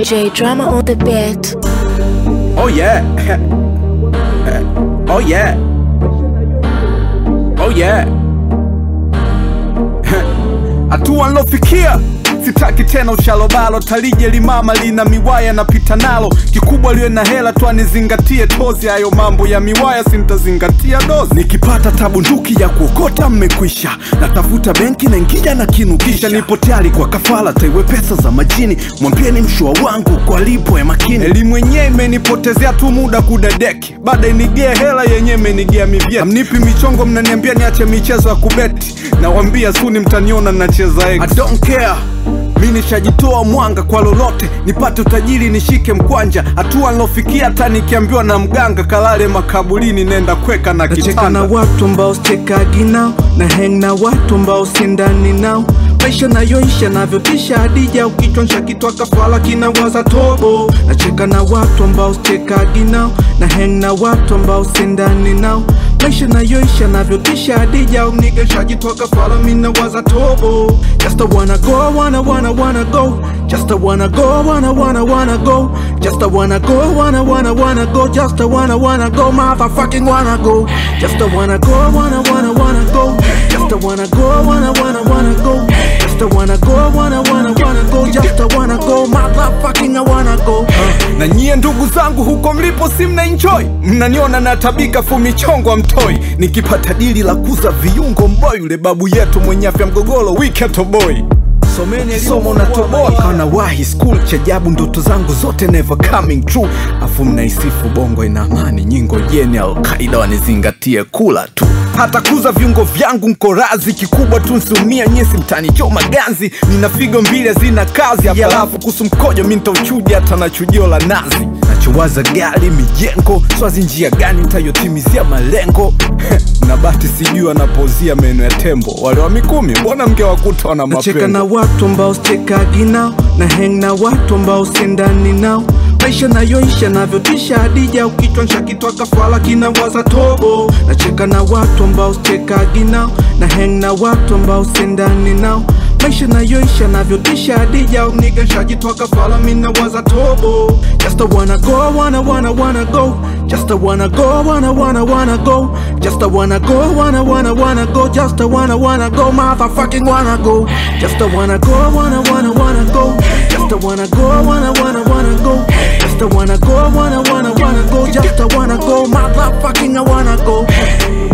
DJ drama on the beat. Oh yeah. oh yeah. Oh yeah. Hatua nilofikia sitaki tena uchalobalo, talije limama lina miwaya napita nalo, kikubwa liwe na hela tu anizingatie tozi. Hayo mambo ya miwaya sintazingatia dozi. Nikipata tabu nduki ya kuokota mmekwisha, natafuta benki na ingija na kinukisha, nipo tayari kwa kafala, taiwe pesa za majini, mwambieni mshua wangu kwa lipo ya makini. Elimu yenyewe imenipotezea tu muda kudadeki, baada inigea hela yenyewe imenigea mivyeti. Amnipi michongo, mnaniambia niache michezo ya kubeti, nawambia suni mtaniona nacheza X. I don't care mi nishajitoa mwanga kwa lolote, nipate utajiri nishike mkwanja. Hatua nilofikia hata nikiambiwa na mganga kalale makaburini, nenda kweka na Nacheka na kitanda. watu ambao sichekagi nao na hang na watu ambao sindani nao maisha nayoisha navyotisha hadija ukichonsha kitwa kafala kinawaza tobo nacheka na watu ambao sichekagi nao na hang na watu ambao sindani nao maisha nayoisha navyotisha hadija unigenshajitwa kafala minawaza tobo just a wanna go wanna wanna wanna go just a wanna go wanna wanna wanna go just a wanna go wanna wanna wanna go just a wanna wanna go motherfucking wanna go just a wanna go wanna wanna wanna go just a wanna go wanna wanna wanna go just a wanna go wanna wanna wanna go just a wanna go motherfucking I wanna go Na nyie ndugu zangu huko mlipo, si mna enjoy, mnaniona natabika fumichongo amtoi, nikipata dili la kuza viungo mboy, yule babu yetu mwenye afya mgogoro wiketoboi someni somo natoboa kana wahi school chajabu ndoto zangu zote never coming true afu mnaisifu bongo ina amani nyingo jeni alkaida wanizingatie kula tu hata kuza viungo vyangu nko razi kikubwa tu nsiumia nyesi mtani choma ganzi nina figo mbili zina kazi alafu kuhusu mkojo mi ntauchuja hata na chujio la nazi nachowaza gari mijengo swazi njia gani ntayotimizia malengo na bati sijui anapozia meno ya tembo wale wa mikumi mbona mngewakuta wana nacheka na mapengo watu ambao sichekagi nao na hang na watu ambao sindani nao maisha nayoisha navyotisha hadija ukichwansha kitwa kafala kinawaza tobo nacheka na watu ambao sichekagi nao na hang na watu ambao sindani nao maisha nayoisha navyotisha hadija unigenshajitwa kafala minawaza tobo just a wanna go wanna wanna wanna go just a wanna go wanna wanna wanna go just a wanna go wanna wanna wanna go just a wanna wanna go motherfucking wanna go just a wanna go wanna wanna wanna go just a wanna go wanna wanna wanna go just a wanna go wanna wanna wanna go just a wanna go motherfucking I wanna go